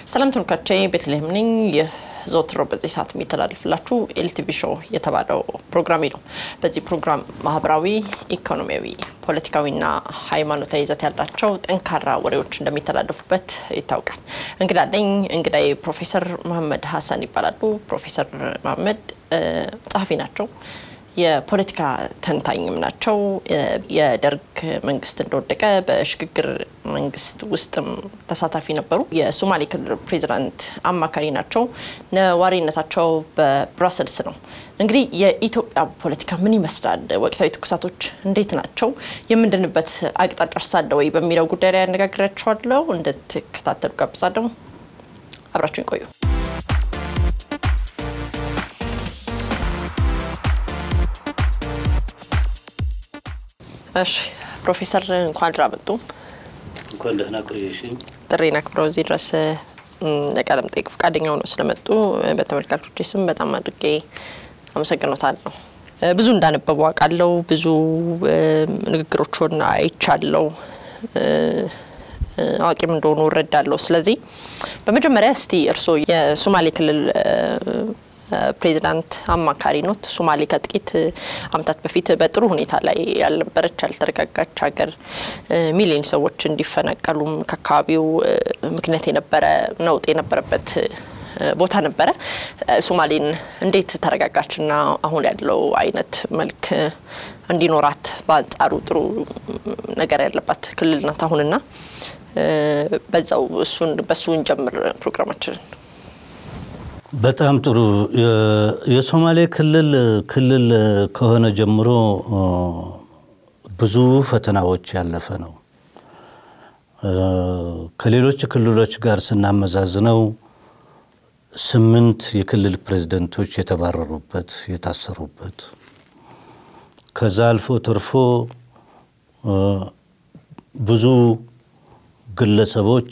ሰላም ተመልካቾቼ ቤተልሔም ነኝ። ይህ ዘወትር በዚህ ሰዓት የሚተላለፍላችሁ ኤልቲቪ ሾው የተባለው ፕሮግራሜ ነው። በዚህ ፕሮግራም ማህበራዊ፣ ኢኮኖሚያዊ፣ ፖለቲካዊና ሃይማኖታዊ ይዘት ያላቸው ጠንካራ ወሬዎች እንደሚተላለፉበት ይታወቃል። እንግዳ አለኝ። እንግዳዬ ፕሮፌሰር መሀመድ ሀሰን ይባላሉ። ፕሮፌሰር መሀመድ ጸሐፊ ናቸው። የፖለቲካ ተንታኝም ናቸው። የደርግ መንግስት እንደወደቀ በሽግግር መንግስት ውስጥም ተሳታፊ ነበሩ። የሶማሌ ክልል ፕሬዚዳንት አማካሪ ናቸው። ነዋሪነታቸው በብራሰልስ ነው። እንግዲህ የኢትዮጵያ ፖለቲካ ምን ይመስላል? ወቅታዊ ትኩሳቶች እንዴት ናቸው? የምንድንበት አቅጣጫ ሳለ ወይ በሚለው ጉዳይ ላይ ያነጋግራቸዋለሁ። እንድትከታተሉ ጋብዛለሁ። አብራችሁን ቆዩ። እሺ ፕሮፌሰር እንኳን ደህና መጡ። እንኳን ደህና ቆየሽኝ። ጥሬን አክብረው እዚህ ድረስ ለቃለ መጠይቅ ፈቃደኛ ሆነው ስለመጡ በተመልካቾች ስም በጣም አድርጌ አመሰግኖታለሁ። ብዙ እንዳነበቡ አውቃለሁ። ብዙ ንግግሮችን አይቻለሁ። አዋቂም እንደሆኑ እረዳለሁ። ስለዚህ በመጀመሪያ እስቲ እርስዎ የሶማሌ ክልል ፕሬዚዳንት አማካሪ ኖት። ሶማሌ ከጥቂት ዓመታት በፊት በጥሩ ሁኔታ ላይ ያልነበረች ያልተረጋጋች ሀገር ሚሊዮን ሰዎች እንዲፈናቀሉም ከአካባቢው ምክንያት የነበረ ነውጥ የነበረበት ቦታ ነበረ። ሶማሌን እንዴት ተረጋጋችና አሁን ያለው አይነት መልክ እንዲኖራት በአንጻሩ ጥሩ ነገር ያለባት ክልል ናት አሁንና በዛው እሱን በሱ እንጀምር ፕሮግራማችንን። በጣም ጥሩ። የሶማሌ ክልል ክልል ከሆነ ጀምሮ ብዙ ፈተናዎች ያለፈ ነው። ከሌሎች ክልሎች ጋር ስናመዛዝነው ስምንት የክልል ፕሬዝደንቶች የተባረሩበት የታሰሩበት፣ ከዛ አልፎ ተርፎ ብዙ ግለሰቦች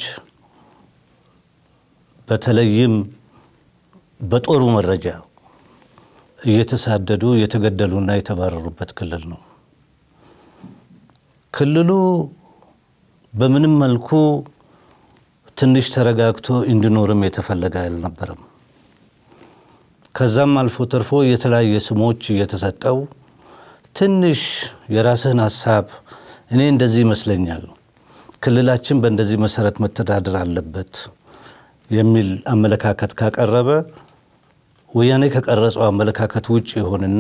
በተለይም በጦሩ መረጃ እየተሳደዱ የተገደሉና የተባረሩበት ክልል ነው። ክልሉ በምንም መልኩ ትንሽ ተረጋግቶ እንዲኖርም የተፈለገ አልነበረም። ከዛም አልፎ ተርፎ የተለያየ ስሞች እየተሰጠው ትንሽ የራስህን ሀሳብ እኔ እንደዚህ ይመስለኛል፣ ክልላችን በእንደዚህ መሰረት መተዳደር አለበት የሚል አመለካከት ካቀረበ ወያኔ ከቀረጸው አመለካከት ውጭ ይሆንና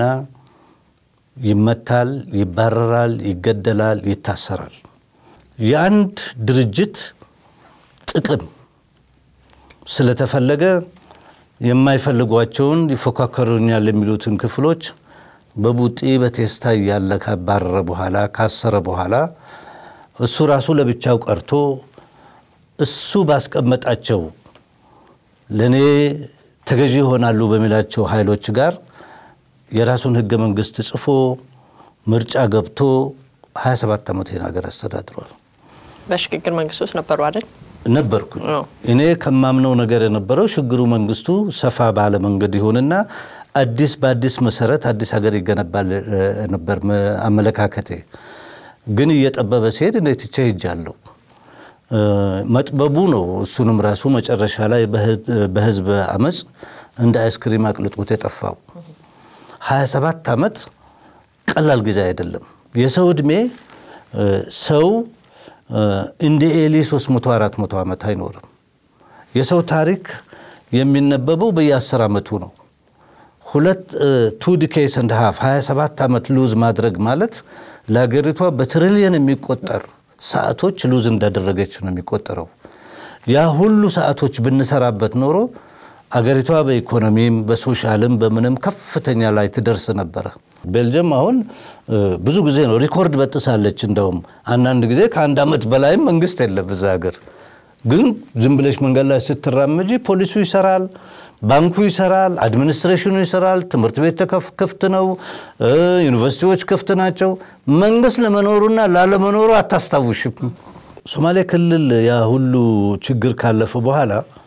ይመታል፣ ይባረራል፣ ይገደላል፣ ይታሰራል። የአንድ ድርጅት ጥቅም ስለተፈለገ የማይፈልጓቸውን ይፎካከሩኛል የሚሉትን ክፍሎች በቡጢ በቴስታ እያለ ካባረረ በኋላ ካሰረ በኋላ እሱ ራሱ ለብቻው ቀርቶ እሱ ባስቀመጣቸው ለእኔ ተገዢ ይሆናሉ በሚላቸው ኃይሎች ጋር የራሱን ህገ መንግስት ጽፎ ምርጫ ገብቶ 27 ዓመት ሀገር አስተዳድሯል። በሽግግር መንግስት ውስጥ ነበሩ አይደል? ነበርኩኝ። እኔ ከማምነው ነገር የነበረው ሽግሩ መንግስቱ ሰፋ ባለ መንገድ ይሆንና አዲስ በአዲስ መሰረት አዲስ ሀገር ይገነባል ነበር አመለካከቴ። ግን እየጠበበ ሲሄድ እኔ ትቼ ሄጃለሁ። መጥበቡ ነው እሱንም ራሱ መጨረሻ ላይ በህዝብ አመፅ እንደ አይስክሪም አቅልጦት የጠፋው። 27 ዓመት ቀላል ጊዜ አይደለም። የሰው ዕድሜ ሰው እንደ ኤሊ 300 400 ዓመት አይኖርም። የሰው ታሪክ የሚነበበው በየ10 ዓመቱ ነው። ሁለት ቱ ዲኬይስ እንደ ሀፍ 27 ዓመት ሉዝ ማድረግ ማለት ለሀገሪቷ በትሪሊየን የሚቆጠር ሰዓቶች ሉዝ እንዳደረገች ነው የሚቆጠረው። ያ ሁሉ ሰዓቶች ብንሰራበት ኖሮ አገሪቷ በኢኮኖሚም በሶሻልም በምንም ከፍተኛ ላይ ትደርስ ነበረ። ቤልጅየም አሁን ብዙ ጊዜ ነው ሪኮርድ በጥሳለች። እንደውም አንዳንድ ጊዜ ከአንድ ዓመት በላይም መንግስት የለም እዛ ሀገር። ግን ዝም ብለሽ መንገድ ላይ ስትራመጂ ፖሊሱ ይሰራል፣ ባንኩ ይሰራል፣ አድሚኒስትሬሽኑ ይሰራል፣ ትምህርት ቤት ክፍት ነው፣ ዩኒቨርሲቲዎች ክፍት ናቸው። መንግስት ለመኖሩና ላለመኖሩ አታስታውሽም። ሶማሌ ክልል ያ ሁሉ ችግር ካለፈ በኋላ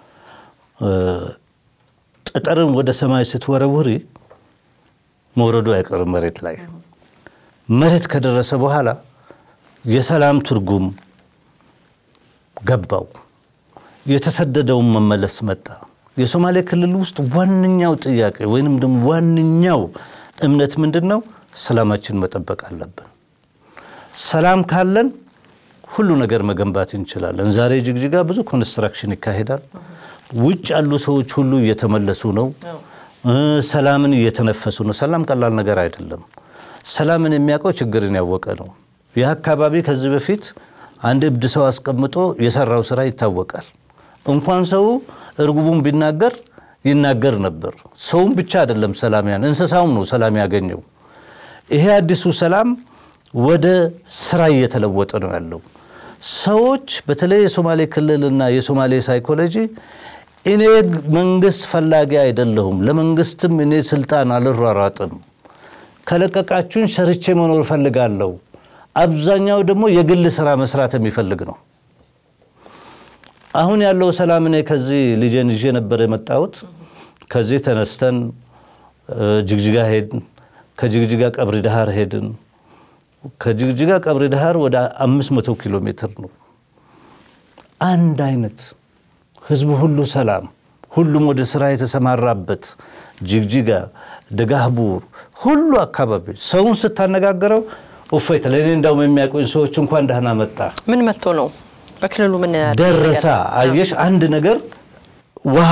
ጠጠርን ወደ ሰማይ ስትወረውሪ መውረዱ አይቀርም መሬት ላይ። መሬት ከደረሰ በኋላ የሰላም ትርጉም ገባው። የተሰደደውን መመለስ መጣ። የሶማሌ ክልል ውስጥ ዋነኛው ጥያቄ ወይንም ደግሞ ዋነኛው እምነት ምንድን ነው? ሰላማችን መጠበቅ አለብን። ሰላም ካለን ሁሉ ነገር መገንባት እንችላለን። ዛሬ ጅግጅጋ ብዙ ኮንስትራክሽን ይካሄዳል። ውጭ ያሉ ሰዎች ሁሉ እየተመለሱ ነው። ሰላምን እየተነፈሱ ነው። ሰላም ቀላል ነገር አይደለም። ሰላምን የሚያውቀው ችግርን ያወቀ ነው። ይህ አካባቢ ከዚህ በፊት አንድ እብድ ሰው አስቀምጦ የሰራው ስራ ይታወቃል። እንኳን ሰው እርጉቡን ቢናገር ይናገር ነበር። ሰውም ብቻ አይደለም ሰላም ያን እንስሳውም ነው ሰላም ያገኘው። ይሄ አዲሱ ሰላም ወደ ስራ እየተለወጠ ነው ያለው። ሰዎች በተለይ የሶማሌ ክልልና የሶማሌ ሳይኮሎጂ እኔ መንግስት ፈላጊ አይደለሁም፣ ለመንግስትም እኔ ስልጣን አልሯሯጥም፣ ከለቀቃችሁን ሰርቼ መኖር እፈልጋለሁ። አብዛኛው ደግሞ የግል ስራ መስራት የሚፈልግ ነው። አሁን ያለው ሰላም እኔ ከዚህ ልጄን ይዤ ነበር የመጣሁት። ከዚህ ተነስተን ጅግጅጋ ሄድን። ከጅግጅጋ ቀብሪ ዳሃር ሄድን። ከጅግጅጋ ቀብሪ ዳሃር ወደ 500 ኪሎ ሜትር ነው። አንድ አይነት ህዝቡ ሁሉ ሰላም፣ ሁሉም ወደ ስራ የተሰማራበት ጅግጅጋ፣ ደጋህቡር ሁሉ አካባቢ ሰውን ስታነጋግረው እፎይታ ለእኔ እንዳውም የሚያውቁኝ ሰዎች እንኳን ደህና መጣ ምን መጥቶ ነው በክልሉ ምን አዲስ ደረሳ ነገር? አየሽ አንድ ነገር ውሃ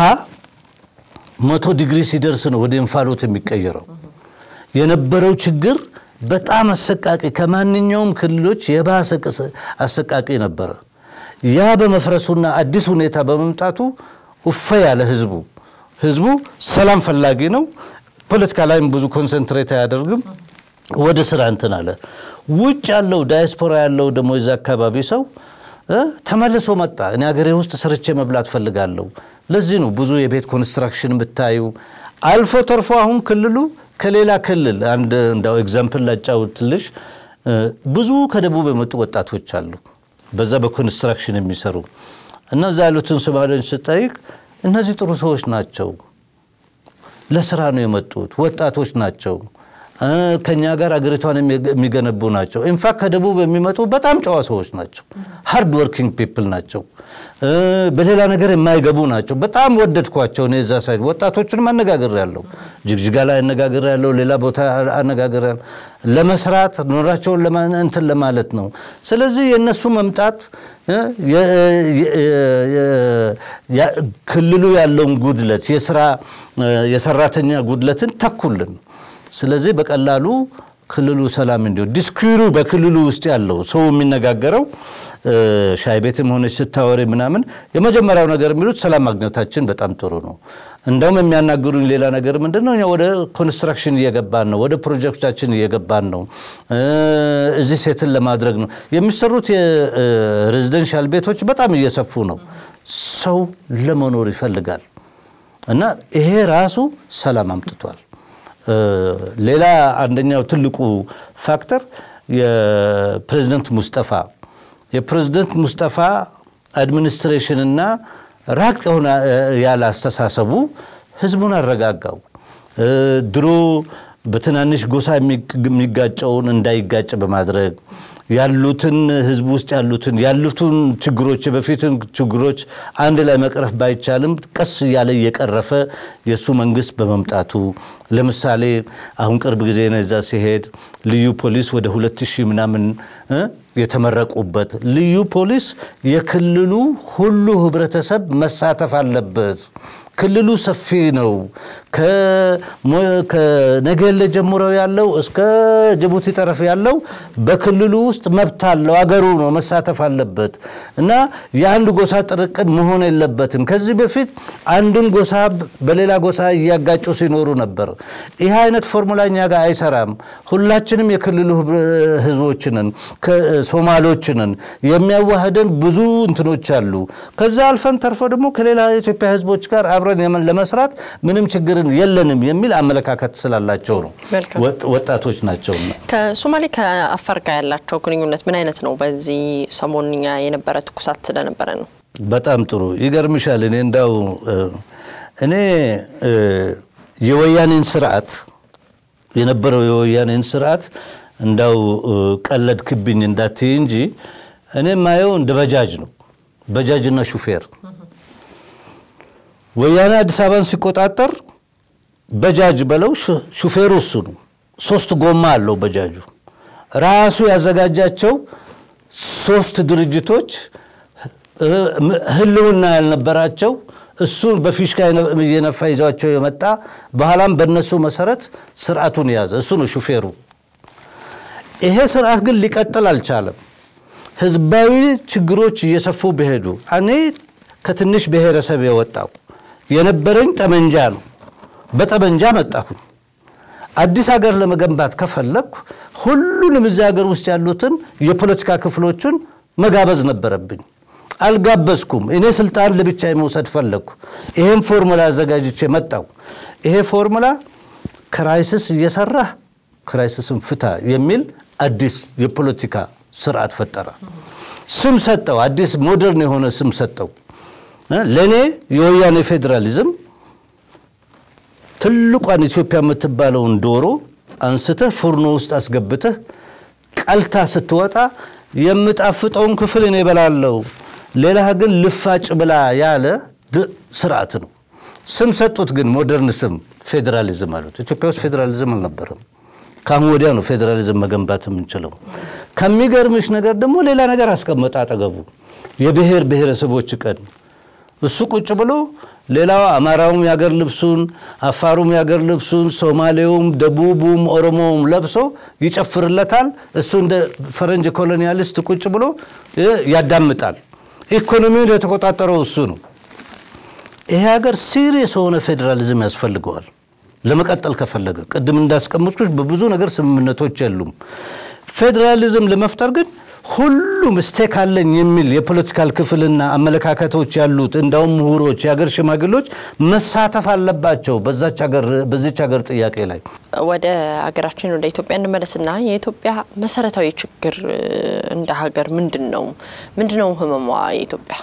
መቶ ዲግሪ ሲደርስ ነው ወደ እንፋሎት የሚቀየረው የነበረው ችግር በጣም አሰቃቂ ከማንኛውም ክልሎች የባሰ ቅስ- አሰቃቂ ነበረ ያ በመፍረሱና አዲስ ሁኔታ በመምጣቱ ውፈ ያለ ህዝቡ ህዝቡ ሰላም ፈላጊ ነው ፖለቲካ ላይም ብዙ ኮንሰንትሬት አያደርግም ወደ ስራ እንትን አለ ውጭ ያለው ዳያስፖራ ያለው ደግሞ የዛ አካባቢ ሰው እ ተመልሶ መጣ እኔ ሀገሬ ውስጥ ሰርቼ መብላት ፈልጋለሁ ለዚህ ነው ብዙ የቤት ኮንስትራክሽን ብታዩ አልፎ ተርፎ አሁን ክልሉ ከሌላ ክልል አንድ እንዳው ኤግዛምፕል ላጫውትልሽ እ ብዙ ከደቡብ የመጡ ወጣቶች አሉ በዛ በኮንስትራክሽን የሚሰሩ እነዛ ያሉትን ሶማሌዎች ስጠይቅ እነዚህ ጥሩ ሰዎች ናቸው ለስራ ነው የመጡት ወጣቶች ናቸው እ ከኛ ጋር አገሪቷን የሚ- የሚገነቡ ናቸው ኢንፋክት ከደቡብ የሚመጡ በጣም ጨዋ ሰዎች ናቸው ሃርድ ወርኪንግ ፒፕል ናቸው እ በሌላ ነገር የማይገቡ ናቸው በጣም ወደድኳቸው እኔ እዛ ሳይ ወጣቶቹንም አነጋግር ያለው ጅግጅጋ ላይ አነጋግር ያለው ሌላ ቦታ አነጋግር ያለው ለመስራት ኖራቸውን ለማ- እንትን ለማለት ነው ስለዚህ የእነሱ መምጣት እ የ- የ- የ- ያ- ክልሉ ያለውን ጉድለት የስራ እ የሰራተኛ ጉድለትን ተኩልን ስለዚህ በቀላሉ ክልሉ ሰላም እንዲሆን ዲስኩሩ በክልሉ ውስጥ ያለው ሰው የሚነጋገረው እ ሻይ ቤትም ሆነች ስታወሪ ምናምን የመጀመሪያው ነገር የሚሉት ሰላም ማግኘታችን በጣም ጥሩ ነው። እንደውም የሚያናግሩኝ ሌላ ነገር ምንድን ነው? እኛ ወደ ኮንስትራክሽን እየገባን ነው፣ ወደ ፕሮጀክታችን እየገባን ነው፣ እ እዚህ ሴትን ለማድረግ ነው የሚሰሩት የሬዚደንሻል ቤቶች በጣም እየሰፉ ነው። ሰው ለመኖር ይፈልጋል እና ይሄ ራሱ ሰላም አምጥቷል። እ ሌላ አንደኛው ትልቁ ፋክተር የፕሬዝደንት ሙስጠፋ የፕሬዝደንት ሙስጠፋ አድሚኒስትሬሽንና ራቅ የሆነ እ ያለ አስተሳሰቡ ህዝቡን አረጋጋው። እ ድሮ በትናንሽ ጎሳ የሚግ- የሚጋጨውን እንዳይጋጭ በማድረግ ያሉትን ህዝብ ውስጥ ያሉትን ያሉትን ችግሮች የበፊትን ችግሮች አንድ ላይ መቅረፍ ባይቻልም ቀስ እያለ እየቀረፈ የእሱ መንግስት በመምጣቱ ለምሳሌ አሁን ቅርብ ጊዜ ነው እዛ ሲሄድ ልዩ ፖሊስ ወደ ሁለት ሺህ ምናምን እ የተመረቁበት ልዩ ፖሊስ የክልሉ ሁሉ ህብረተሰብ መሳተፍ አለበት። ክልሉ ሰፊ ነው። ከሞ- ከነገሌ ጀምሮ ያለው እስከ ጅቡቲ ጠረፍ ያለው በክልሉ ውስጥ መብት አለው። አገሩ ነው፣ መሳተፍ አለበት እና የአንድ ጎሳ ጥርቅም መሆን የለበትም። ከዚህ በፊት አንዱን ጎሳ በሌላ ጎሳ እያጋጩ ሲኖሩ ነበር። ይህ አይነት ፎርሙላ እኛ ጋር አይሰራም። ሁላችንም የክልሉ ህብረ- ህዝቦችንን ሶማሌዎችንን የሚያዋህደን ብዙ እንትኖች አሉ። ከዛ አልፈን ተርፎ ደግሞ ከሌላ የኢትዮጵያ ህዝቦች ጋር አብረን የመ- ለመስራት ምንም ችግርን የለንም የሚል አመለካከት ስላላቸው ነው። መልካም። ወጥ- ወጣቶች ናቸውና ከሶማሌ ከአፋር ጋር ያላቸው ግንኙነት ምን አይነት ነው? በዚህ ሰሞንኛ የነበረ ትኩሳት ስለነበረ ነው። በጣም ጥሩ ይገርምሻል። እኔ እንዳው እ፣ እኔ እ፣ የወያኔን ስርዓት የነበረው የወያኔን ስርዓት እንዳው እ፣ ቀለድክብኝ እንዳትይ እንጂ እኔ ማየው እንደ በጃጅ ነው። በጃጅና ሹፌር ወያኔ አዲስ አበባን ሲቆጣጠር በጃጅ በለው ሹፌሩ እሱ ነው። ሶስት ጎማ አለው በጃጁ። ራሱ ያዘጋጃቸው ሶስት ድርጅቶች ህልውና ያልነበራቸው እሱን በፊሽካ እየነፋ ይዟቸው የመጣ በኋላም በእነሱ መሰረት ስርዓቱን የያዘ እሱ ነው ሹፌሩ። ይሄ ስርዓት ግን ሊቀጥል አልቻለም። ህዝባዊ ችግሮች እየሰፉ ቢሄዱ እኔ ከትንሽ ብሔረሰብ የወጣው የነበረኝ ጠመንጃ ነው። በጠመንጃ መጣሁኝ። አዲስ ሀገር ለመገንባት ከፈለግኩ ሁሉንም እዚህ ሀገር ውስጥ ያሉትን የፖለቲካ ክፍሎችን መጋበዝ ነበረብኝ። አልጋበዝኩም። እኔ ስልጣን ለብቻ መውሰድ ፈለግኩ። ይሄን ፎርሙላ አዘጋጅቼ መጣው። ይሄ ፎርሙላ ክራይሲስ እየሰራህ ክራይሲስን ፍታ የሚል አዲስ የፖለቲካ ስርዓት ፈጠረ። ስም ሰጠው። አዲስ ሞደርን የሆነ ስም ሰጠው። ለእኔ የወያኔ ፌዴራሊዝም ትልቋን ኢትዮጵያ የምትባለውን ዶሮ አንስተህ ፉርኖ ውስጥ አስገብተህ ቀልታ ስትወጣ የምጣፍጠውን ክፍል እኔ እበላለሁ፣ ሌላ ግን ልፋጭ ብላ ያለ ስርዓት ነው። ስም ሰጡት፣ ግን ሞደርን ስም ፌዴራሊዝም አሉት። ኢትዮጵያ ውስጥ ፌዴራሊዝም አልነበረም። ከአሁን ወዲያ ነው ፌዴራሊዝም መገንባት የምንችለው። ከሚገርምሽ ነገር ደግሞ ሌላ ነገር አስቀመጠ አጠገቡ፣ የብሔር ብሔረሰቦች ቀን። እሱ ቁጭ ብሎ ሌላው አማራውም የአገር ልብሱን፣ አፋሩም የአገር ልብሱን፣ ሶማሌውም፣ ደቡቡም፣ ኦሮሞውም ለብሶ ይጨፍርለታል። እሱ እንደ ፈረንጅ ኮሎኒያሊስት ቁጭ ብሎ ያዳምጣል። ኢኮኖሚውን የተቆጣጠረው እሱ ነው። ይሄ ሀገር ሲሪየስ የሆነ ፌዴራሊዝም ያስፈልገዋል ለመቀጠል ከፈለገ። ቅድም እንዳስቀምጥኩሽ በብዙ ነገር ስምምነቶች የሉም። ፌዴራሊዝም ለመፍጠር ግን ሁሉም ስቴክ አለኝ የሚል የፖለቲካል ክፍልና አመለካከቶች ያሉት እንዳውም ምሁሮች፣ የሀገር ሽማግሌዎች መሳተፍ አለባቸው በዚች ሀገር ጥያቄ ላይ። ወደ ሀገራችን ወደ ኢትዮጵያ እንመለስና የኢትዮጵያ መሰረታዊ ችግር እንደ ሀገር ምንድን ነው? ምንድን ነው ህመሟ የኢትዮጵያ?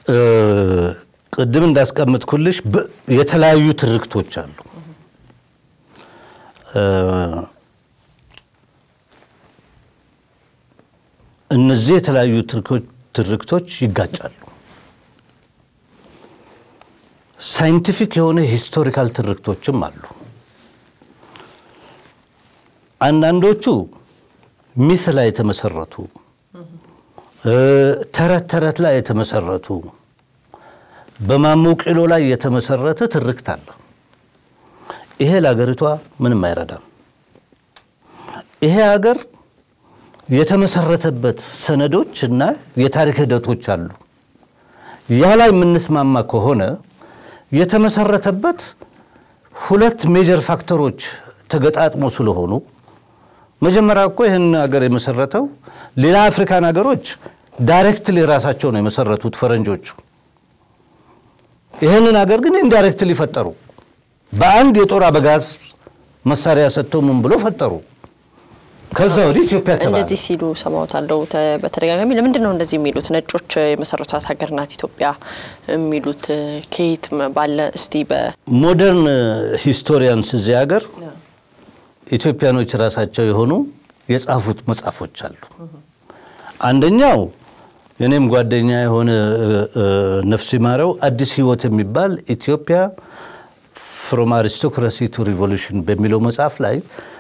ቅድም እንዳስቀምጥኩልሽ የተለያዩ ትርክቶች አሉ። እነዚህ የተለያዩ ትርክቶች ይጋጫሉ። ሳይንቲፊክ የሆነ ሂስቶሪካል ትርክቶችም አሉ። አንዳንዶቹ ሚስ ላይ የተመሰረቱ ተረት ተረት ላይ የተመሰረቱ በማሞ ቂሎ ላይ የተመሰረተ ትርክት አለ። ይሄ ለሀገሪቷ ምንም አይረዳም። ይሄ ሀገር የተመሰረተበት ሰነዶች እና የታሪክ ሂደቶች አሉ። ያ ላይ የምንስማማ ከሆነ የተመሰረተበት ሁለት ሜጀር ፋክተሮች ተገጣጥሞ ስለሆኑ መጀመሪያ እኮ ይህን ሀገር የመሰረተው ሌላ አፍሪካን ሀገሮች ዳይሬክትሊ ራሳቸው ነው የመሰረቱት ፈረንጆቹ። ይህንን ሀገር ግን ኢንዳይሬክትሊ ፈጠሩ። በአንድ የጦር አበጋዝ መሳሪያ ሰጥተው ምን ብሎ ፈጠሩ። ከዛ ወዲህ ኢትዮጵያ ተባለ። እንደዚህ ሲሉ ሰማሁታለሁ በተደጋጋሚ። ለምንድን ነው እንደዚህ የሚሉት? ነጮች የመሰረቷት ሀገር ናት ኢትዮጵያ የሚሉት ከየት ባለ? እስቲ ሞደርን ሂስቶሪያንስ እዚህ ሀገር ኢትዮጵያኖች ራሳቸው የሆኑ የጻፉት መጽሐፎች አሉ። አንደኛው የኔም ጓደኛ የሆነ ነፍስ ይማረው አዲስ ህይወት የሚባል ኢትዮጵያ ፍሮም አሪስቶክራሲ ቱ ሪቮሉሽን በሚለው መጽሐፍ ላይ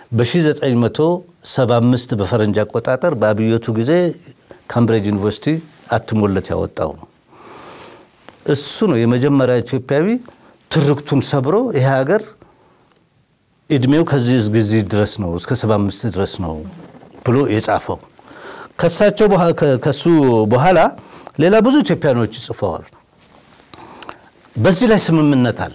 በ1975 በፈረንጅ አቆጣጠር በአብዮቱ ጊዜ ካምብሪጅ ዩኒቨርሲቲ አትሞለት ያወጣው ነው። እሱ ነው የመጀመሪያ ኢትዮጵያዊ ትርክቱን ሰብሮ ይሄ ሀገር እድሜው ከዚህ ጊዜ ድረስ ነው እስከ 75 ድረስ ነው ብሎ የጻፈው። ከሳቸው ከሱ በኋላ ሌላ ብዙ ኢትዮጵያኖች ጽፈዋል። በዚህ ላይ ስምምነት አለ።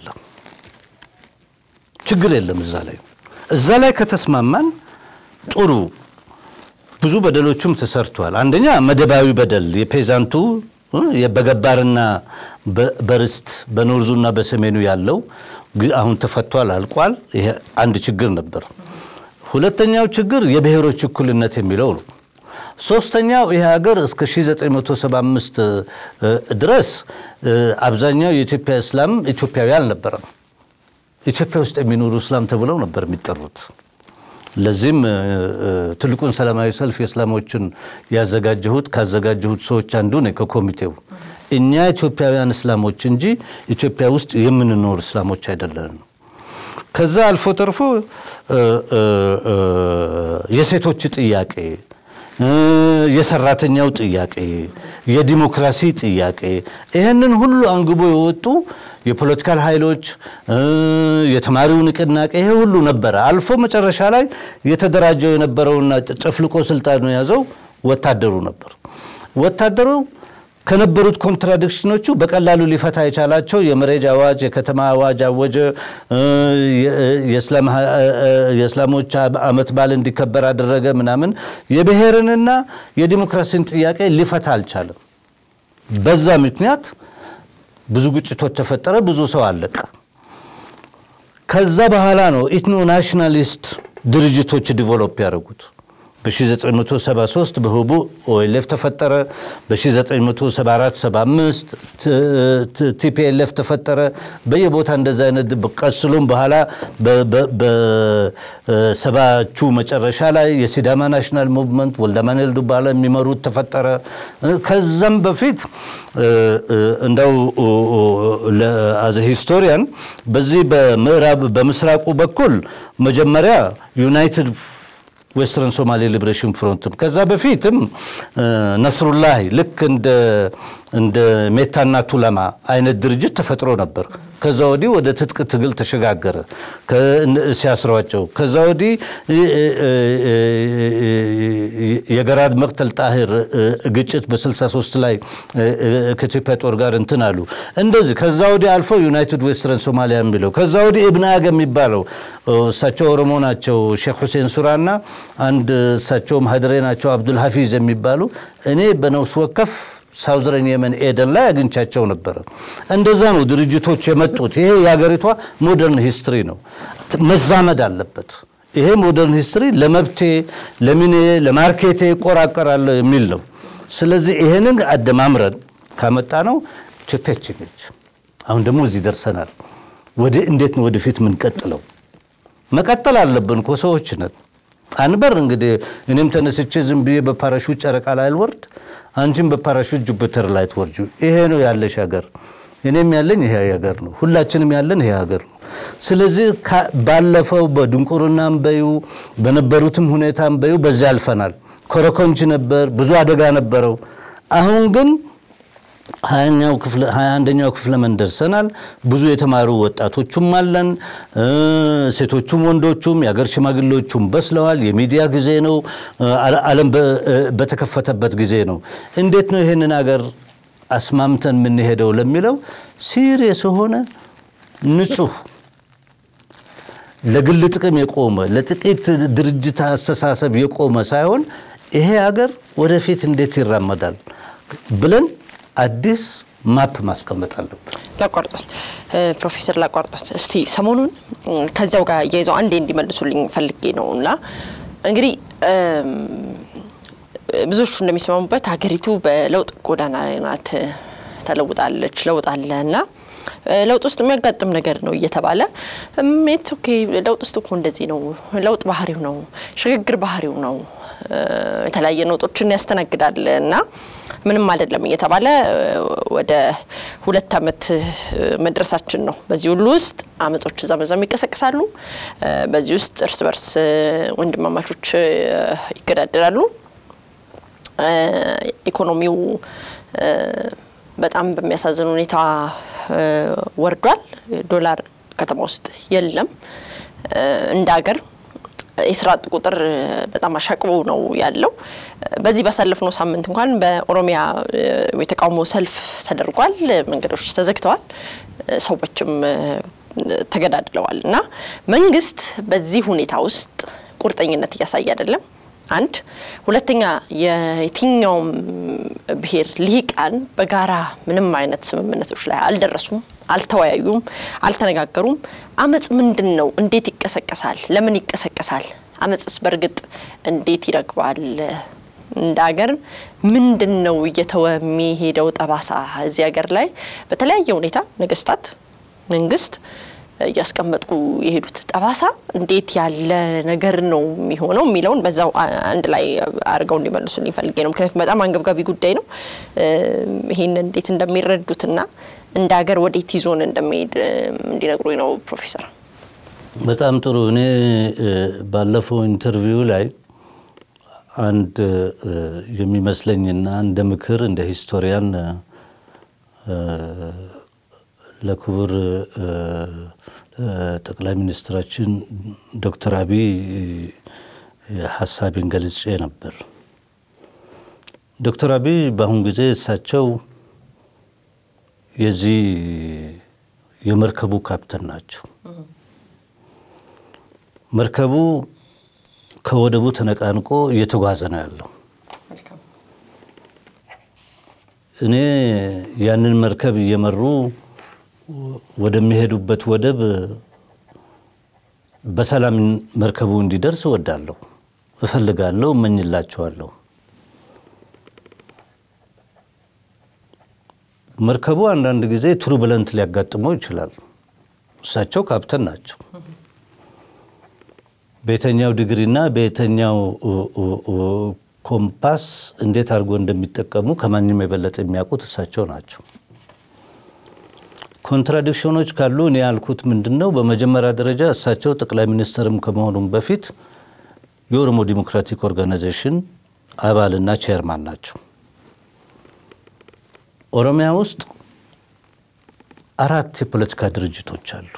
ችግር የለም እዛ ላይ እዛ ላይ ከተስማማን ጥሩ። ብዙ በደሎችም ተሰርቷል። አንደኛ መደባዊ በደል የፔዛንቱ በገባርና በርስት በኖርዙና በሰሜኑ ያለው አሁን ተፈቷል፣ አልቋል። ይሄ አንድ ችግር ነበር። ሁለተኛው ችግር የብሔሮች እኩልነት የሚለው ነው። ሶስተኛው ይህ ሀገር እስከ 1975 ድረስ አብዛኛው የኢትዮጵያ እስላም ኢትዮጵያዊ አልነበረም። ኢትዮጵያ ውስጥ የሚኖሩ እስላም ተብለው ነበር የሚጠሩት። ለዚህም ትልቁን ሰላማዊ ሰልፍ የእስላሞችን ያዘጋጀሁት ካዘጋጀሁት ሰዎች አንዱ ነኝ ከኮሚቴው። እኛ ኢትዮጵያውያን እስላሞች እንጂ ኢትዮጵያ ውስጥ የምንኖር እስላሞች አይደለንም። ከዛ አልፎ ተርፎ የሴቶች ጥያቄ፣ የሰራተኛው ጥያቄ፣ የዲሞክራሲ ጥያቄ ይህንን ሁሉ አንግቦ የወጡ የፖለቲካል ኃይሎች የተማሪው ንቅናቄ ይሄ ሁሉ ነበረ። አልፎ መጨረሻ ላይ የተደራጀው የነበረውና ጨፍልቆ ስልጣን የያዘው ወታደሩ ነበር። ወታደሩ ከነበሩት ኮንትራዲክሽኖቹ በቀላሉ ሊፈታ የቻላቸው የመሬጅ አዋጅ፣ የከተማ አዋጅ አወጀ። የእስላሞች ዓመት በዓል እንዲከበር አደረገ ምናምን። የብሔርንና የዲሞክራሲን ጥያቄ ሊፈታ አልቻለም። በዛ ምክንያት ብዙ ግጭቶች ተፈጠረ፣ ብዙ ሰው አለቀ። ከዛ በኋላ ነው ኢትኖ ናሽናሊስት ድርጅቶች ዲቨሎፕ ያደረጉት። በ1973 በህቡ ኦኤልኤፍ ተፈጠረ። በ1974/75 ቲፒኤልኤፍ ተፈጠረ። በየቦታ እንደዚ አይነት ቀስሎም በኋላ በሰባቹ መጨረሻ ላይ የሲዳማ ናሽናል ሙቭመንት ወልደማንኤል ዱባለ የሚመሩት ተፈጠረ። ከዛም በፊት እንደው አዘ ሂስቶሪያን በዚህ በምዕራብ በምስራቁ በኩል መጀመሪያ ዩናይትድ ዌስተርን ሶማሌ ሊብሬሽን ፍሮንትም ከዛ በፊትም ነስሩላህ ልክ እንደ ሜታና ቱለማ አይነት ድርጅት ተፈጥሮ ነበር። ከዛ ወዲህ ወደ ትጥቅ ትግል ተሸጋገረ ሲያስሯቸው። ከዛ ወዲህ የገራድ መቅተል ጣሂር ግጭት በ63 ላይ ከኢትዮጵያ ጦር ጋር እንትን አሉ። እንደዚህ ከዛ ወዲህ አልፎ ዩናይትድ ዌስተርን ሶማሊያ የሚለው ከዛ ወዲህ እብነ አገ የሚባለው እሳቸው ኦሮሞ ናቸው ሼክ ሁሴን ሱራና አንድ እሳቸውም ሀድሬ ናቸው አብዱል ሀፊዝ የሚባሉ እኔ በነፍስ ወከፍ ሳውዝረን የመን ኤደን ላይ አግኝቻቸው ነበረ። እንደዛ ነው ድርጅቶች የመጡት። ይሄ የሀገሪቷ ሞደርን ሂስትሪ ነው፣ መዛመድ አለበት። ይሄ ሞደርን ሂስትሪ ለመብቴ፣ ለምኔ፣ ለማርኬቴ እቆራቀራለሁ የሚል ነው። ስለዚህ ይሄንን አደማምረን ካመጣ ነው ኢትዮጵያችን ነች። አሁን ደግሞ እዚህ ደርሰናል። ወደ እንዴት ነው ወደፊት የምንቀጥለው? መቀጠል አለብን እኮ ሰዎች ነን። አንበር እንግዲህ እኔም ተነስቼ ዝም ብዬ በፓራሹት ጨረቃ ላይ አልወርድ፣ አንቺም በፓራሹት ጁፒተር ላይ ትወርጁ። ይሄ ነው ያለሽ ሀገር፣ እኔም ያለኝ ይሄ ሀገር ነው፣ ሁላችንም ያለን ይሄ ሀገር ነው። ስለዚህ ባለፈው በድንቁርናም በዩ በነበሩትም ሁኔታም በዩ በዚያ አልፈናል። ኮረኮንች ነበር፣ ብዙ አደጋ ነበረው። አሁን ግን ሀያ አንደኛው ክፍለ ዘመን ደርሰናል። ብዙ የተማሩ ወጣቶቹም አለን፣ ሴቶቹም ወንዶቹም፣ የአገር ሽማግሌዎቹም በስለዋል። የሚዲያ ጊዜ ነው። ዓለም በተከፈተበት ጊዜ ነው። እንዴት ነው ይህንን አገር አስማምተን የምንሄደው ለሚለው ሲሪየስ የሆነ ንጹህ ለግል ጥቅም የቆመ ለጥቂት ድርጅት አስተሳሰብ የቆመ ሳይሆን ይሄ ሀገር ወደፊት እንዴት ይራመዳል ብለን አዲስ ማፕ ማስቀመጥ አለብን። ላቋርጦት ፕሮፌሰር ላቋርጦት እስቲ ሰሞኑን ከዚያው ጋር እያይዘው አንዴ እንዲመልሱልኝ ፈልጌ ነው እና እንግዲህ ብዙዎቹ እንደሚስማሙበት ሀገሪቱ በለውጥ ጎዳና ላይ ናት፣ ተለውጣለች፣ ለውጥ አለ እና ለውጥ ውስጥ የሚያጋጥም ነገር ነው እየተባለ ሜት ኦኬ ለውጥ ውስጥ እኮ እንደዚህ ነው፣ ለውጥ ባህሪው ነው፣ ሽግግር ባህሪው ነው፣ የተለያየ ነውጦችን ያስተናግዳል እና ምንም አይደለም እየተባለ ወደ ሁለት ዓመት መድረሳችን ነው። በዚህ ሁሉ ውስጥ አመጾች እዛ በዛም ይቀሰቅሳሉ። በዚህ ውስጥ እርስ በርስ ወንድማማቾች ይገዳደራሉ። ኢኮኖሚው በጣም በሚያሳዝን ሁኔታ ወርዷል። ዶላር ከተማ ውስጥ የለም። እንደ ሀገር የስራ አጥ ቁጥር በጣም አሻቅቦ ነው ያለው። በዚህ ባሳለፍነው ሳምንት እንኳን በኦሮሚያ የተቃውሞ ሰልፍ ተደርጓል። መንገዶች ተዘግተዋል፣ ሰዎችም ተገዳድለዋል እና መንግስት በዚህ ሁኔታ ውስጥ ቁርጠኝነት እያሳየ አይደለም። አንድ ሁለተኛ፣ የየትኛውም ብሔር ልሂቃን በጋራ ምንም አይነት ስምምነቶች ላይ አልደረሱም፣ አልተወያዩም፣ አልተነጋገሩም። አመፅ ምንድን ነው? እንዴት ይቀሰቀሳል? ለምን ይቀሰቀሳል? አመፅስ በእርግጥ እንዴት ይረግባል? እንደ ሀገር ምንድን ነው እየተወ የሚሄደው ጠባሳ እዚህ ሀገር ላይ በተለያየ ሁኔታ ነገስታት፣ መንግስት እያስቀመጥኩ የሄዱት ጠባሳ እንዴት ያለ ነገር ነው የሚሆነው የሚለውን በዛው አንድ ላይ አድርገው እንዲመልሱልኝ ፈልጌ ነው። ምክንያቱም በጣም አንገብጋቢ ጉዳይ ነው። ይህን እንዴት እንደሚረዱትና እንደ ሀገር ወዴት ይዞን እንደሚሄድ እንዲነግሩኝ ነው ፕሮፌሰር። በጣም ጥሩ። እኔ ባለፈው ኢንተርቪው ላይ አንድ የሚመስለኝና እንደ ምክር እንደ ሂስቶሪያን ለክቡር ጠቅላይ ሚኒስትራችን ዶክተር አብይ ሀሳቤን ገልጬ ነበር። ዶክተር አብይ በአሁን ጊዜ እሳቸው የዚህ የመርከቡ ካፕተን ናቸው። መርከቡ ከወደቡ ተነቃንቆ እየተጓዘ ነው ያለው። እኔ ያንን መርከብ እየመሩ ወደሚሄዱበት ወደብ በሰላም መርከቡ እንዲደርስ እወዳለሁ፣ እፈልጋለሁ፣ እመኝላቸዋለሁ። መርከቡ አንዳንድ ጊዜ ቱርቡለንት ሊያጋጥመው ይችላል። እሳቸው ካፕተን ናቸው። በየተኛው ዲግሪና በየተኛው ኮምፓስ እንዴት አድርጎ እንደሚጠቀሙ ከማንም የበለጠ የሚያውቁት እሳቸው ናቸው። ኮንትራዲክሽኖች ካሉ እኔ ያልኩት ምንድን ነው፣ በመጀመሪያ ደረጃ እሳቸው ጠቅላይ ሚኒስትርም ከመሆኑም በፊት የኦሮሞ ዲሞክራቲክ ኦርጋናይዜሽን አባልና ቼርማን ናቸው። ኦሮሚያ ውስጥ አራት የፖለቲካ ድርጅቶች አሉ።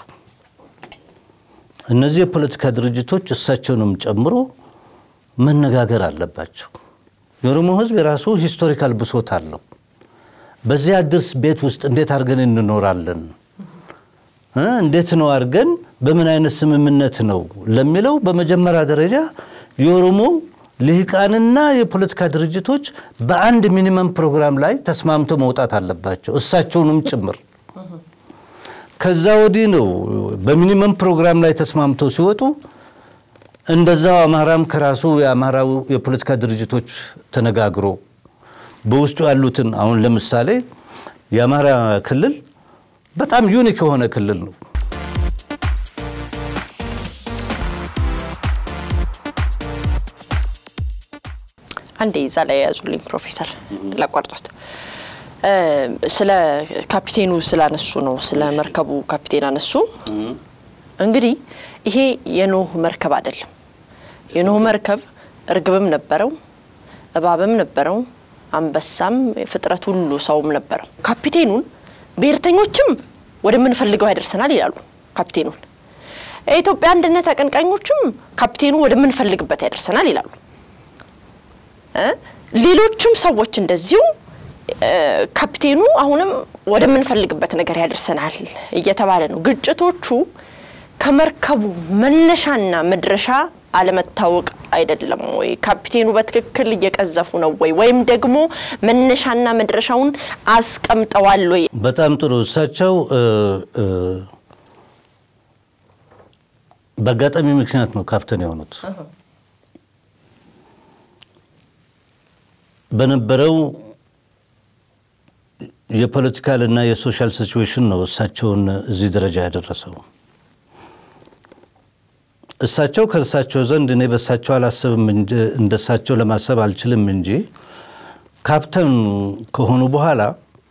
እነዚህ የፖለቲካ ድርጅቶች እሳቸውንም ጨምሮ መነጋገር አለባቸው። የኦሮሞ ሕዝብ የራሱ ሂስቶሪካል ብሶት አለው። በዚህ አዲስ ቤት ውስጥ እንዴት አድርገን እንኖራለን? እንዴት ነው አድርገን በምን አይነት ስምምነት ነው ለሚለው በመጀመሪያ ደረጃ የኦሮሞ ልሂቃንና የፖለቲካ ድርጅቶች በአንድ ሚኒመም ፕሮግራም ላይ ተስማምተው መውጣት አለባቸው፣ እሳቸውንም ጭምር። ከዛ ወዲህ ነው በሚኒመም ፕሮግራም ላይ ተስማምተው ሲወጡ እንደዛው አማራም ከራሱ የአማራው የፖለቲካ ድርጅቶች ተነጋግሮ በውስጡ ያሉትን አሁን ለምሳሌ የአማራ ክልል በጣም ዩኒክ የሆነ ክልል ነው። አንዴ እዛ ላይ የያዙልኝ ፕሮፌሰር ላቋርጦት ስለ ካፒቴኑ ስላነሱ ነው። ስለ መርከቡ ካፒቴን አነሱ። እንግዲህ ይሄ የኖህ መርከብ አይደለም። የኖህ መርከብ እርግብም ነበረው፣ እባብም ነበረው፣ አንበሳም፣ ፍጥረት ሁሉ ሰውም ነበረው። ካፒቴኑን ብሔርተኞችም ወደምንፈልገው ያደርሰናል ይላሉ። ካፒቴኑን የኢትዮጵያ አንድነት አቀንቃኞችም ካፒቴኑ ወደምንፈልግበት ያደርሰናል ይላሉ። ሌሎችም ሰዎች እንደዚሁ ካፒቴኑ አሁንም ወደምንፈልግበት ነገር ያደርሰናል እየተባለ ነው። ግጭቶቹ ከመርከቡ መነሻና መድረሻ አለመታወቅ አይደለም ወይ? ካፒቴኑ በትክክል እየቀዘፉ ነው ወይ? ወይም ደግሞ መነሻና መድረሻውን አስቀምጠዋል ወይ? በጣም ጥሩ። እሳቸው በአጋጣሚ ምክንያት ነው ካፕቴን የሆኑት። በነበረው የፖለቲካል እና የሶሻል ሲቹዌሽን ነው እሳቸውን እዚህ ደረጃ ያደረሰው። እሳቸው ከእሳቸው ዘንድ እኔ በእሳቸው አላስብም እንደ እሳቸው ለማሰብ አልችልም እንጂ ካፕተን ከሆኑ በኋላ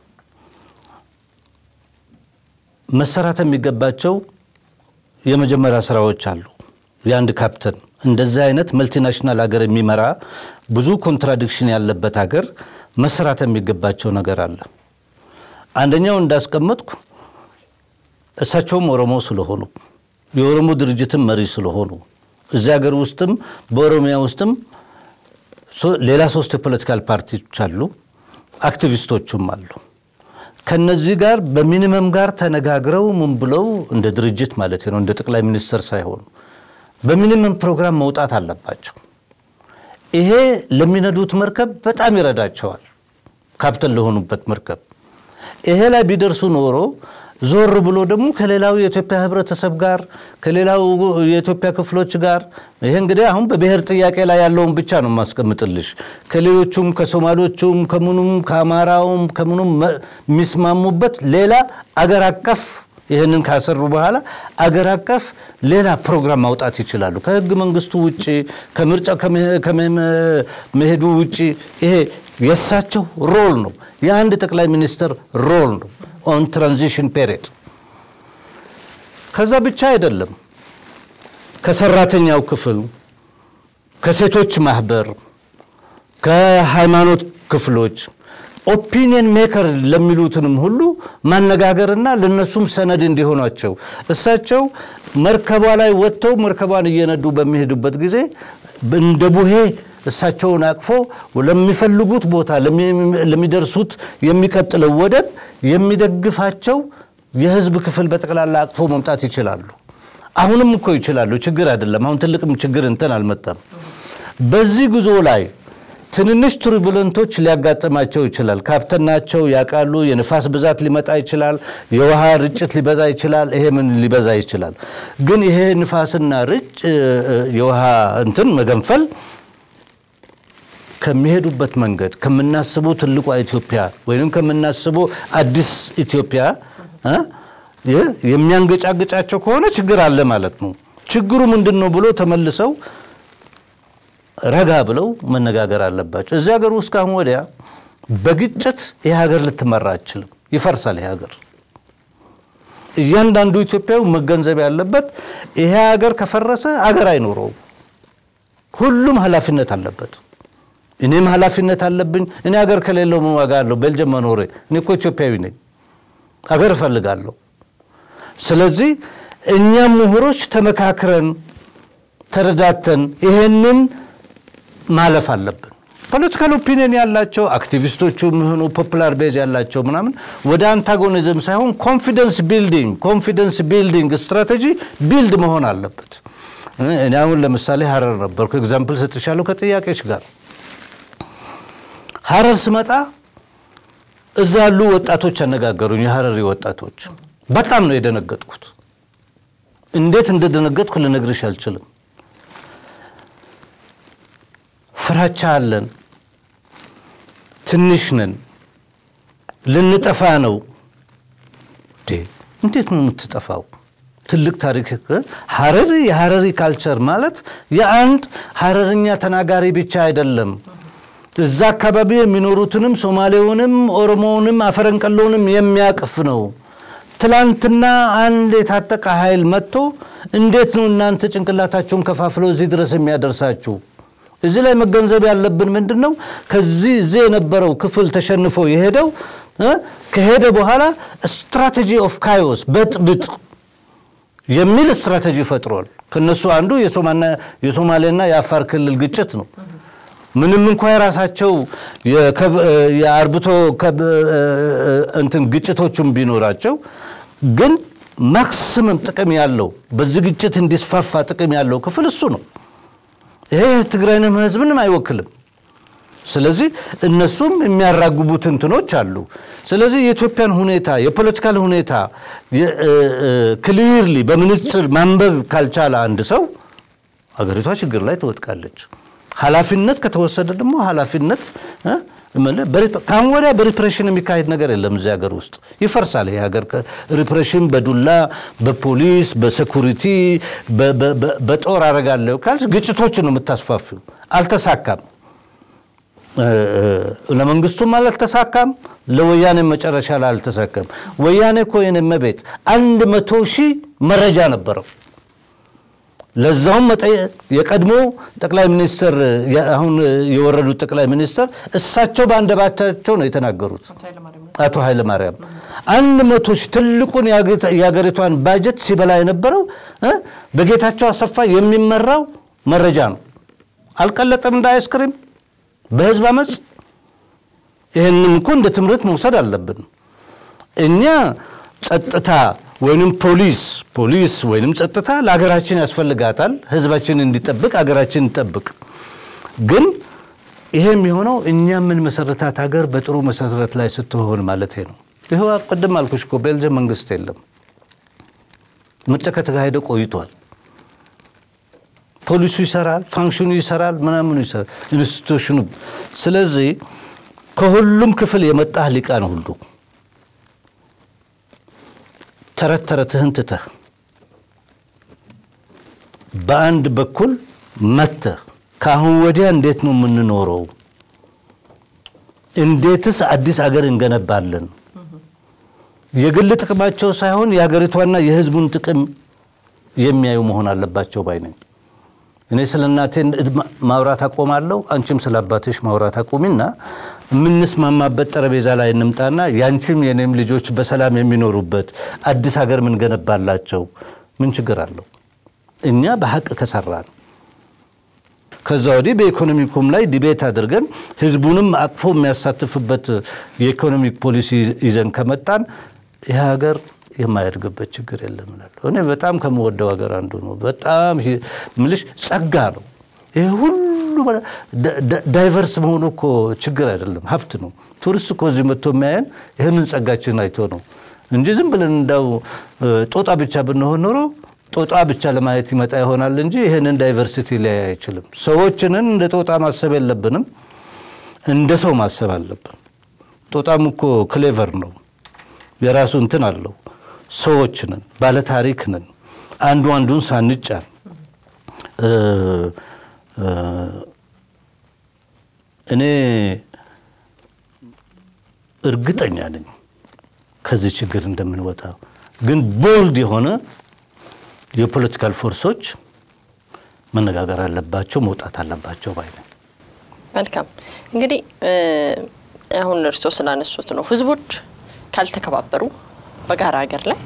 መሰራት የሚገባቸው የመጀመሪያ ስራዎች አሉ። የአንድ ካፕተን እንደዚህ አይነት መልቲናሽናል ሀገር የሚመራ ብዙ ኮንትራዲክሽን ያለበት ሀገር መሰራት የሚገባቸው ነገር አለ። አንደኛው እንዳስቀመጥኩ እሳቸውም ኦሮሞ ስለሆኑ የኦሮሞ ድርጅትም መሪ ስለሆኑ እዚህ ሀገር ውስጥም በኦሮሚያ ውስጥም ሌላ ሶስት የፖለቲካል ፓርቲዎች አሉ፣ አክቲቪስቶቹም አሉ። ከነዚህ ጋር በሚኒመም ጋር ተነጋግረው ምን ብለው እንደ ድርጅት ማለት ነው እንደ ጠቅላይ ሚኒስትር ሳይሆኑ በሚኒመም ፕሮግራም መውጣት አለባቸው። ይሄ ለሚነዱት መርከብ በጣም ይረዳቸዋል። ካፕተን ለሆኑበት መርከብ ይሄ ላይ ቢደርሱ ኖሮ ዞር ብሎ ደግሞ ከሌላው የኢትዮጵያ ሕብረተሰብ ጋር ከሌላው የኢትዮጵያ ክፍሎች ጋር ይሄ እንግዲህ አሁን በብሔር ጥያቄ ላይ ያለውን ብቻ ነው የማስቀምጥልሽ። ከሌሎቹም ከሶማሌዎቹም ከምኑም ከአማራውም ከምኑም የሚስማሙበት ሌላ አገር አቀፍ ይህንን ካሰሩ በኋላ አገር አቀፍ ሌላ ፕሮግራም ማውጣት ይችላሉ። ከህገ መንግስቱ ውጭ ከምርጫ ከመሄዱ ውጭ ይሄ የእሳቸው ሮል ነው። የአንድ ጠቅላይ ሚኒስትር ሮል ነው ኦን ትራንዚሽን ፔሪድ። ከዛ ብቻ አይደለም። ከሰራተኛው ክፍል፣ ከሴቶች ማህበር፣ ከሃይማኖት ክፍሎች ኦፒኒየን ሜከር ለሚሉትንም ሁሉ ማነጋገርና ለነሱም ሰነድ እንዲሆኗቸው እሳቸው መርከቧ ላይ ወጥተው መርከቧን እየነዱ በሚሄዱበት ጊዜ እንደ ቡሄ እሳቸውን አቅፎ ለሚፈልጉት ቦታ ለሚደርሱት የሚቀጥለው ወደብ የሚደግፋቸው የህዝብ ክፍል በጠቅላላ አቅፎ መምጣት ይችላሉ። አሁንም እኮ ይችላሉ። ችግር አይደለም። አሁን ትልቅም ችግር እንትን አልመጣም። በዚህ ጉዞ ላይ ትንንሽ ቱርቡለንቶች ሊያጋጥማቸው ይችላል። ካፕተናቸው ያውቃሉ። የንፋስ ብዛት ሊመጣ ይችላል። የውሃ ርጭት ሊበዛ ይችላል። ይሄ ምን ሊበዛ ይችላል። ግን ይሄ ንፋስና ርጭ የውሃ እንትን መገንፈል ከሚሄዱበት መንገድ ከምናስበው ትልቋ ኢትዮጵያ ወይም ከምናስበው አዲስ ኢትዮጵያ የሚያንገጫግጫቸው ከሆነ ችግር አለ ማለት ነው። ችግሩ ምንድን ነው ብሎ ተመልሰው ረጋ ብለው መነጋገር አለባቸው። እዚህ ሀገር ውስጥ ካሁን ወዲያ በግጭት ይህ ሀገር ልትመራ አይችልም። ይፈርሳል ይህ ሀገር። እያንዳንዱ ኢትዮጵያዊ መገንዘብ ያለበት ይሄ ሀገር ከፈረሰ አገር አይኖረውም። ሁሉም ኃላፊነት አለበት። እኔም ኃላፊነት አለብኝ። እኔ ሀገር ከሌለው ምን ዋጋ አለው? ቤልጅየም መኖሬ። እኔ እኮ ኢትዮጵያዊ ነኝ፣ አገር እፈልጋለሁ። ስለዚህ እኛም ምሁሮች ተመካክረን ተረዳተን ይሄንን ማለፍ አለብን። ፖለቲካል ኦፒኒየን ያላቸው አክቲቪስቶቹ የሚሆኑ ፖፑላር ቤዝ ያላቸው ምናምን ወደ አንታጎኒዝም ሳይሆን ኮንፊደንስ ቢልዲንግ ኮንፊደንስ ቢልዲንግ ስትራቴጂ ቢልድ መሆን አለበት። እኔ አሁን ለምሳሌ ሀረር ነበርኩ። ኤግዛምፕል ሰጥሻለሁ ከጥያቄዎች ጋር ሀረር ስመጣ እዛ ያሉ ወጣቶች አነጋገሩኝ። የሀረሪ ወጣቶች በጣም ነው የደነገጥኩት። እንዴት እንደደነገጥኩ ልነግርሽ አልችልም። ፍራቻ አለን፣ ትንሽ ነን፣ ልንጠፋ ነው። እንዴት ነው የምትጠፋው? ትልቅ ታሪክ ሀረሪ የሀረሪ ካልቸር ማለት የአንድ ሀረርኛ ተናጋሪ ብቻ አይደለም። እዛ አካባቢ የሚኖሩትንም ሶማሌውንም፣ ኦሮሞውንም፣ አፈረንቀሎውንም የሚያቅፍ ነው። ትላንትና አንድ የታጠቀ ኃይል መጥቶ እንዴት ነው እናንተ ጭንቅላታቸውን ከፋፍሎ እዚህ ድረስ የሚያደርሳችሁ? እዚህ ላይ መገንዘብ ያለብን ምንድን ነው? ከዚህ እዚህ የነበረው ክፍል ተሸንፎ የሄደው ከሄደ በኋላ ስትራቴጂ ኦፍ ካዮስ በጥብጥ የሚል ስትራቴጂ ፈጥሯል። ከነሱ አንዱ የሶማሌና የአፋር ክልል ግጭት ነው። ምንም እንኳ የራሳቸው የአርብቶ እንትን ግጭቶቹም ቢኖራቸው ግን ማክሲመም ጥቅም ያለው በዚህ ግጭት እንዲስፋፋ ጥቅም ያለው ክፍል እሱ ነው። ይሄ ትግራይንም ህዝብንም አይወክልም። ስለዚህ እነሱም የሚያራግቡት እንትኖች አሉ። ስለዚህ የኢትዮጵያን ሁኔታ የፖለቲካል ሁኔታ ክሊርሊ በምንጽር ማንበብ ካልቻለ አንድ ሰው አገሪቷ ችግር ላይ ትወድቃለች። ኃላፊነት ከተወሰደ ደግሞ ኃላፊነት ከአሁን ወዲያ በሪፕሬሽን የሚካሄድ ነገር የለም። እዚህ ሀገር ውስጥ ይፈርሳል። ይህ ሀገር ሪፕሬሽን በዱላ በፖሊስ በሴኩሪቲ በጦር አረጋለሁ ካልሽ ግጭቶችን ነው የምታስፋፊው። አልተሳካም። ለመንግስቱም አልተሳካም። ለወያኔ መጨረሻ ላይ አልተሳካም። ወያኔ እኮ የኔ መቤት አንድ መቶ ሺህ መረጃ ነበረው። ለዛውም የቀድሞ ጠቅላይ ሚኒስትር አሁን የወረዱት ጠቅላይ ሚኒስትር እሳቸው በአንደበታቸው ነው የተናገሩት። አቶ ኃይለማርያም አንድ መቶ ሺህ ትልቁን የሀገሪቷን ባጀት ሲበላ የነበረው በጌታቸው አሰፋ የሚመራው መረጃ ነው። አልቀለጠም እንደ አይስክሪም በህዝብ አመፅ። ይህንም እኮ እንደ ትምህርት መውሰድ አለብን። እኛ ጸጥታ ወይንም ፖሊስ ፖሊስ ወይንም ጸጥታ ለሀገራችን ያስፈልጋታል። ህዝባችን እንዲጠብቅ ሀገራችን እንጠብቅ። ግን ይሄ የሚሆነው እኛ ምን መሰረታት ሀገር በጥሩ መሰረት ላይ ስትሆን ማለት ነው። ይኸው ቅድም አልኩሽ እኮ ቤልጅየም መንግስት የለም። ምርጫ ከተካሄደ ቆይቷል። ፖሊሱ ይሰራል፣ ፋንክሽኑ ይሰራል፣ ምናምኑ ይሰራል፣ ኢንስቲቱሽኑ። ስለዚህ ከሁሉም ክፍል የመጣ ሊቃን ሁሉ ተረት ተረትህን ትተህ በአንድ በኩል መተህ ከአሁን ወዲያ እንዴት ነው የምንኖረው? እንዴትስ አዲስ አገር እንገነባለን? የግል ጥቅማቸው ሳይሆን የሀገሪቷና የሕዝቡን ጥቅም የሚያዩ መሆን አለባቸው ባይ ነኝ። እኔ ስለ እናቴ ማውራት አቆማለሁ፣ አንቺም ስለ አባትሽ ማውራት አቁሚና የምንስማማበት ጠረጴዛ ላይ እንምጣና ያንቺም የኔም ልጆች በሰላም የሚኖሩበት አዲስ ሀገር ምንገነባላቸው ምን ችግር አለው? እኛ በሀቅ ከሰራን ከዛ ወዲህ በኢኮኖሚኩም ላይ ዲቤት አድርገን ህዝቡንም አቅፎ የሚያሳትፍበት የኢኮኖሚክ ፖሊሲ ይዘን ከመጣን ይህ ሀገር የማያድግበት ችግር የለም እላለሁ። እኔ በጣም ከምወደው ሀገር አንዱ ነው። በጣም ምልሽ ጸጋ ነው። ይህ ሁሉ ዳይቨርስ መሆኑ እኮ ችግር አይደለም፣ ሀብት ነው። ቱሪስት እኮ እዚህ መጥቶ የሚያየን ይህንን ጸጋችን አይቶ ነው እንጂ ዝም ብለን እንዳው ጦጣ ብቻ ብንሆን ኖሮ ጦጣ ብቻ ለማየት ይመጣ ይሆናል እንጂ ይህንን ዳይቨርሲቲ ሊያይ አይችልም። ሰዎችንን እንደ ጦጣ ማሰብ የለብንም፣ እንደ ሰው ማሰብ አለብን። ጦጣም እኮ ክሌቨር ነው፣ የራሱ እንትን አለው። ሰዎች ነን፣ ባለታሪክ ነን። አንዱ አንዱን ሳንጫን እኔ እርግጠኛ ነኝ ከዚህ ችግር እንደምንወጣ። ግን ቦልድ የሆነ የፖለቲካል ፎርሶች መነጋገር አለባቸው፣ መውጣት አለባቸው ባይ ነኝ። መልካም እንግዲህ አሁን እርስዎ ስላነሱት ነው ህዝቦች ካልተከባበሩ በጋራ ሀገር ላይ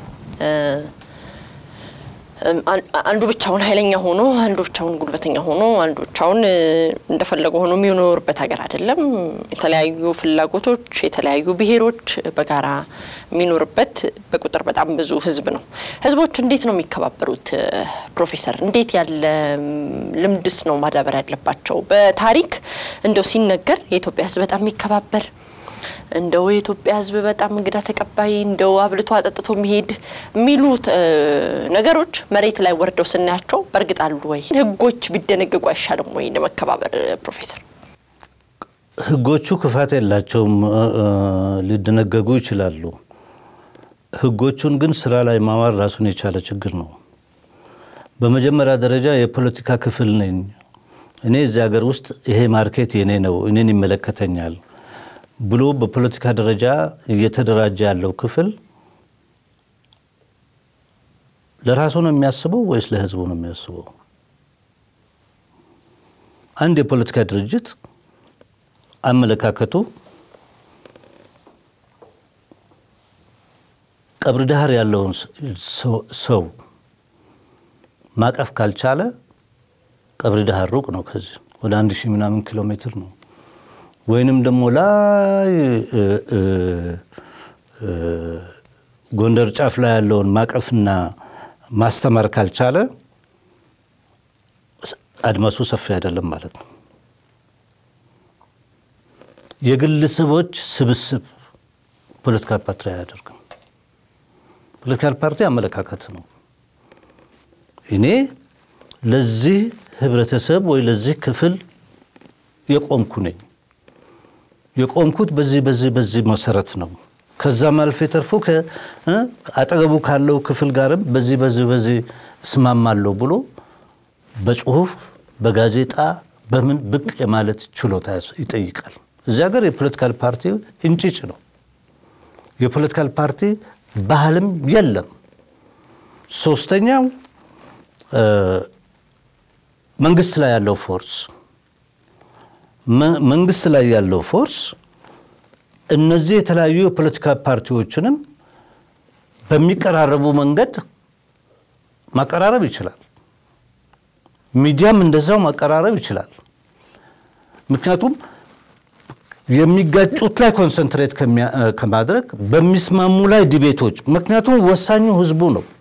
አንዱ ብቻውን ኃይለኛ ሆኖ አንዱ ብቻውን ጉልበተኛ ሆኖ አንዱ ብቻውን እንደፈለገ ሆኖ የሚኖርበት ሀገር አይደለም። የተለያዩ ፍላጎቶች፣ የተለያዩ ብሔሮች በጋራ የሚኖርበት በቁጥር በጣም ብዙ ህዝብ ነው። ህዝቦች እንዴት ነው የሚከባበሩት? ፕሮፌሰር እንዴት ያለ ልምድስ ነው ማዳበር ያለባቸው? በታሪክ እንደው ሲነገር የኢትዮጵያ ህዝብ በጣም የሚከባበር እንደው የኢትዮጵያ ህዝብ በጣም እንግዳ ተቀባይ እንደው አብልቶ አጠጥቶ የሚሄድ የሚሉት ነገሮች መሬት ላይ ወርደው ስናያቸው በእርግጥ አሉ ወይ? ህጎች ቢደነገጉ አይሻልም ወይ ለመከባበር? ፕሮፌሰር ህጎቹ ክፋት የላቸውም፣ ሊደነገጉ ይችላሉ። ህጎቹን ግን ስራ ላይ ማዋል ራሱን የቻለ ችግር ነው። በመጀመሪያ ደረጃ የፖለቲካ ክፍል ነኝ እኔ እዚህ ሀገር ውስጥ ይሄ ማርኬት የኔ ነው፣ እኔን ይመለከተኛል ብሎ በፖለቲካ ደረጃ እየተደራጀ ያለው ክፍል ለራሱ ነው የሚያስበው ወይስ ለህዝቡ ነው የሚያስበው? አንድ የፖለቲካ ድርጅት አመለካከቱ ቀብር ዳህር ያለውን ሰው ማቀፍ ካልቻለ ቀብር ዳህር ሩቅ ነው፣ ከዚህ ወደ አንድ ሺህ ምናምን ኪሎ ሜትር ነው። ወይንም ደግሞ ላይ ጎንደር ጫፍ ላይ ያለውን ማቀፍና ማስተማር ካልቻለ አድማሱ ሰፊ አይደለም ማለት ነው። የግለሰቦች ስብስብ ፖለቲካል ፓርቲ አያደርግም። ፖለቲካል ፓርቲ አመለካከት ነው። እኔ ለዚህ ህብረተሰብ ወይ ለዚህ ክፍል የቆምኩ ነኝ የቆምኩት በዚህ በዚህ በዚህ መሰረት ነው። ከዛም አልፎ ተርፎ አጠገቡ ካለው ክፍል ጋርም በዚህ በዚህ በዚህ እስማማለሁ ብሎ በጽሁፍ በጋዜጣ በምን ብቅ የማለት ችሎታ ይጠይቃል። እዚህ ሀገር የፖለቲካል ፓርቲ እንጭጭ ነው። የፖለቲካል ፓርቲ ባህልም የለም። ሶስተኛው መንግስት ላይ ያለው ፎርስ መንግስት ላይ ያለው ፎርስ እነዚህ የተለያዩ የፖለቲካ ፓርቲዎችንም በሚቀራረቡ መንገድ ማቀራረብ ይችላል። ሚዲያም እንደዛው ማቀራረብ ይችላል። ምክንያቱም የሚጋጩት ላይ ኮንሰንትሬት ከማድረግ በሚስማሙ ላይ ዲቤቶች፣ ምክንያቱም ወሳኙ ህዝቡ ነው።